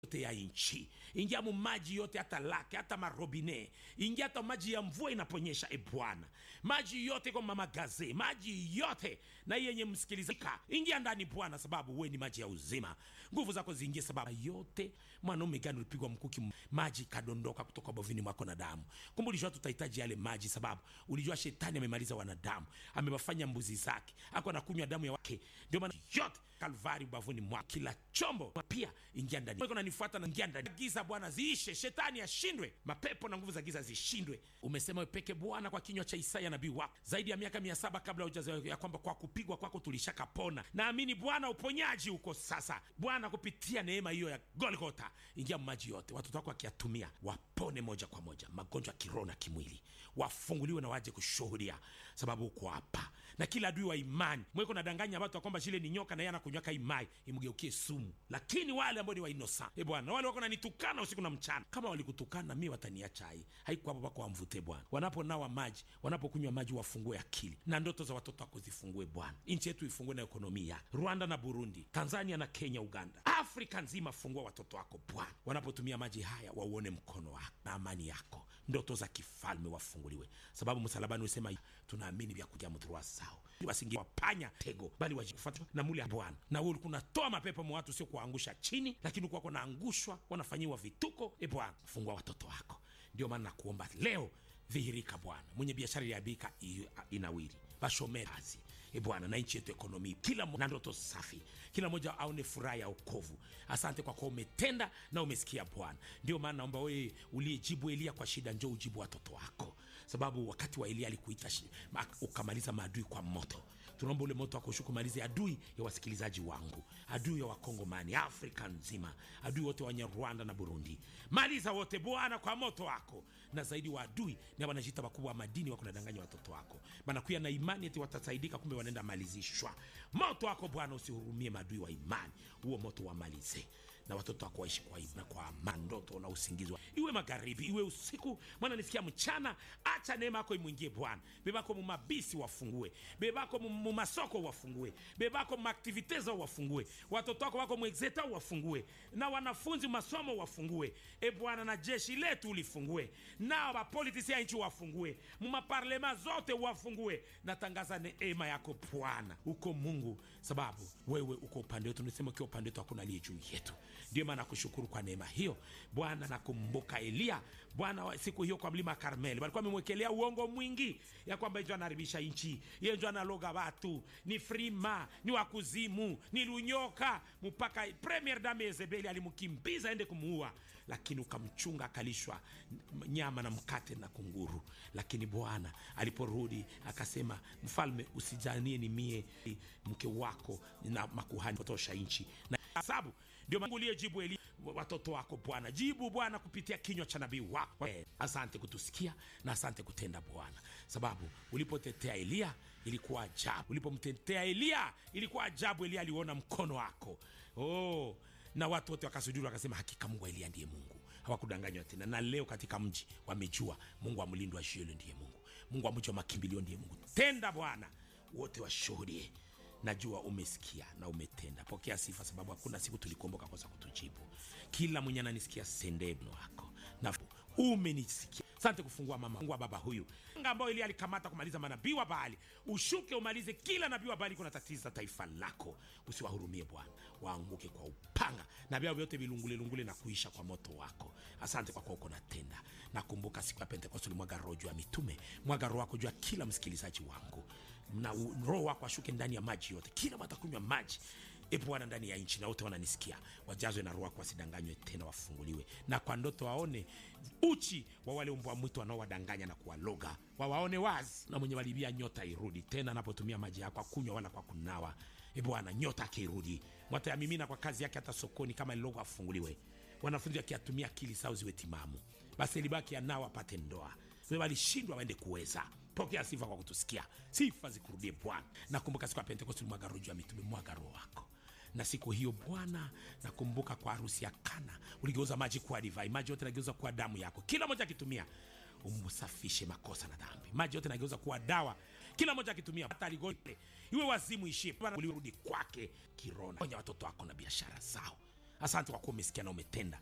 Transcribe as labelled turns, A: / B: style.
A: yote ya nchi, ingia mu maji yote, hata lake hata marobine, ingia hata maji ya mvua inaponyesha. E Bwana, maji yote kwa mama gaze, maji yote na yenye msikilizika, ingia ndani Bwana, sababu we ni maji ya uzima. Nguvu zako ziingie, sababu yote. Mwanaume gani ulipigwa mkuki, maji kadondoka kutoka bovini mwako na damu? Kumbe ulijua tutahitaji yale maji, sababu ulijua shetani amemaliza wanadamu, amewafanya mbuzi zake, ako anakunywa damu ya wake. Ndio maana yote Kalvari ubavuni mwa kila chombo pia ingia ndani. Wewe unanifuata na ingia ndani. Giza Bwana ziishe, shetani ashindwe, mapepo na nguvu za giza zishindwe. Umesema wewe peke Bwana kwa kinywa cha Isaya nabii wako zaidi ya miaka mia saba kabla hujazaliwa, ya kwamba kwa kupigwa kwako tulishakapona. Naamini Bwana uponyaji uko sasa. Bwana kupitia neema hiyo ya Golgotha, ingia maji yote, watoto wako wakiyatumia wapone moja kwa moja, magonjwa kiroho na kimwili, wafunguliwe na waje kushuhudia, sababu uko hapa na kila adui wa imani mweko nadanganya watu kwamba shile ni nyoka na yeye anakunywaka imai imgeukie sumu. Lakini wale ambao ni wainosa e Bwana, wale wako nanitukana usiku na mchana, kama walikutukana mi wataniacha hai haiko hapo pako wamvute Bwana. Wanaponawa maji, wanapokunywa maji, wafungue akili na ndoto za watoto wako zifungue Bwana. Nchi yetu ifungue na ekonomia, Rwanda na Burundi, Tanzania na Kenya, Uganda, Afrika nzima, fungua watoto wako Bwana. Wanapotumia maji haya wauone mkono wako na amani yako, ndoto za kifalme wafunguliwe, sababu msalabani usema tunaamini vya kuja mdhurua sao wasingi wapanya tego bali wajikufuata na muli ya Bwana. Na wewe ulikuwa unatoa mapepo mwa watu, sio kuangusha chini, lakini ulikuwa naangushwa, wanafanyiwa vituko. E Bwana, fungua watoto wako. Ndio maana nakuomba leo, dhihirika Bwana. Mwenye biashara iliabika inawiri, bashomee kazi e Bwana, na nchi yetu ekonomi, kila na ndoto safi, kila mmoja aone furaha ya wokovu. Asante kwa kuwa umetenda na umesikia Bwana. Ndio maana naomba wewe uliyejibu Elia kwa shida, njoo ujibu watoto wako, sababu wakati wa Elia alikuita ukamaliza maadui kwa moto. Tunaomba ule moto wako ushuke, malize adui ya wasikilizaji wangu, adui ya Wakongomani, Afrika nzima, adui wote wenye Rwanda na Burundi, maliza wote Bwana kwa moto wako. Na zaidi wa adui ni wanajita wakubwa wa madini, wako nadanganya watoto wako, banakuya na imani eti watasaidika, kumbe wanaenda malizishwa. Moto wako Bwana usihurumie maadui wa imani, huo moto wamalize na watoto wako waishi kwa na kwa amani, ndoto na usingizi, iwe magharibi iwe usiku, mwana nisikia mchana. Acha neema yako imwingie Bwana. Bebako mumabisi wafungue, bebako mumasoko wafungue, bebako mumaktivite zao wafungue, watoto wako wako mwexeta wafungue, na wanafunzi masomo wafungue, e Bwana, na jeshi letu ulifungue, na wapolitisi ya nchi wafungue, mumaparlema zote wafungue. Natangaza neema yako Bwana, uko Mungu, sababu wewe uko upande wetu. Nisema ukiwa upande wetu hakuna aliye juu yetu. Ndio maana nakushukuru kwa neema hiyo Bwana. Nakumbuka Eliya Bwana, siku hiyo kwa mlima Karmeli walikuwa wamemwekelea uongo mwingi ya kwamba yeye anaharibisha nchi, yeye ndio analoga watu, ni frima, ni wakuzimu, ni lunyoka, mpaka premier dame Yezebeli alimkimbiza aende kumuua, lakini ukamchunga akalishwa nyama na mkate na kunguru. Lakini Bwana aliporudi akasema, mfalme, usijanie ni mie mke wako na makuhani potosha nchi na sababu ndio Mungu uliyejibu Eli watoto wako Bwana, jibu Bwana kupitia kinywa cha nabii wako. Asante kutusikia na asante kutenda Bwana, sababu ulipotetea Eliya ilikuwa ajabu, ulipomtetea Eliya ilikuwa ajabu. Eliya aliona mkono wako oh, na watu wote wakasujuru wakasema, hakika Mungu wa Eliya ndiye Mungu, hawakudanganywa tena. Na leo katika mji wamejua Mungu wa mlindo wa Shielo ndiye Mungu, Mungu wa mji wa makimbilio ndiye Mungu. Tenda Bwana, wote washuhudie Najua umesikia na umetenda. Pokea sifa, sababu hakuna siku tulikuomboka kosa kutujibu. Kila mwenye ananisikia sendebno wako na umenisikia. Asante kufungua mama Mungu wa baba huyu ambao ili alikamata kumaliza manabii wa Baali, ushuke umalize kila nabii wa Baali kuna tatiza taifa lako. Usiwahurumie Bwana, waanguke kwa upanga na vyao vyote vilungule lungule na kuisha kwa moto wako. Asante kwa kuwa uko natenda. Nakumbuka siku ya Pentekoste ulimwaga roho juu ya mitume, mwaga roho wako juu ya kila msikilizaji wangu, na roho wako ashuke ndani ya maji yote, kila watakunywa maji E Bwana, ndani ya nchi na wote wananisikia wajazwe na roho yako, wasidanganywe tena, wafunguliwe na kwa ndoto waone uchi wa wale mbwa mwitu wanaowadanganya na kuwaloga, wawaone wazi, na mwenye walibia nyota irudi tena, anapotumia maji yako akunywa wala kwa kunawa. E Bwana, nyota akirudi mwatayamimina kwa kazi yake, hata sokoni kama lilogo afunguliwe. Wanafunzi wakiatumia akili zao ziwe timamu, basi libaki anao apate ndoa, walishindwa waende kuweza Pokea sifa kwa kutusikia, sifa zikurudie Bwana. Nakumbuka siku ya Pentekosti mwaga roho juu ya mitume, mwaga roho wako na siku hiyo Bwana, nakumbuka kwa harusi ya Kana uligeuza maji kuwa divai, maji yote nageuza kuwa damu yako, kila moja akitumia umsafishe makosa na dhambi. Maji yote nageuza kuwa dawa, kila moja akitumia, hata aligote iwe wazimu ishie, ulirudi kwake kirona. Onya watoto wako na biashara zao asante kwa kuwa umesikia na umetenda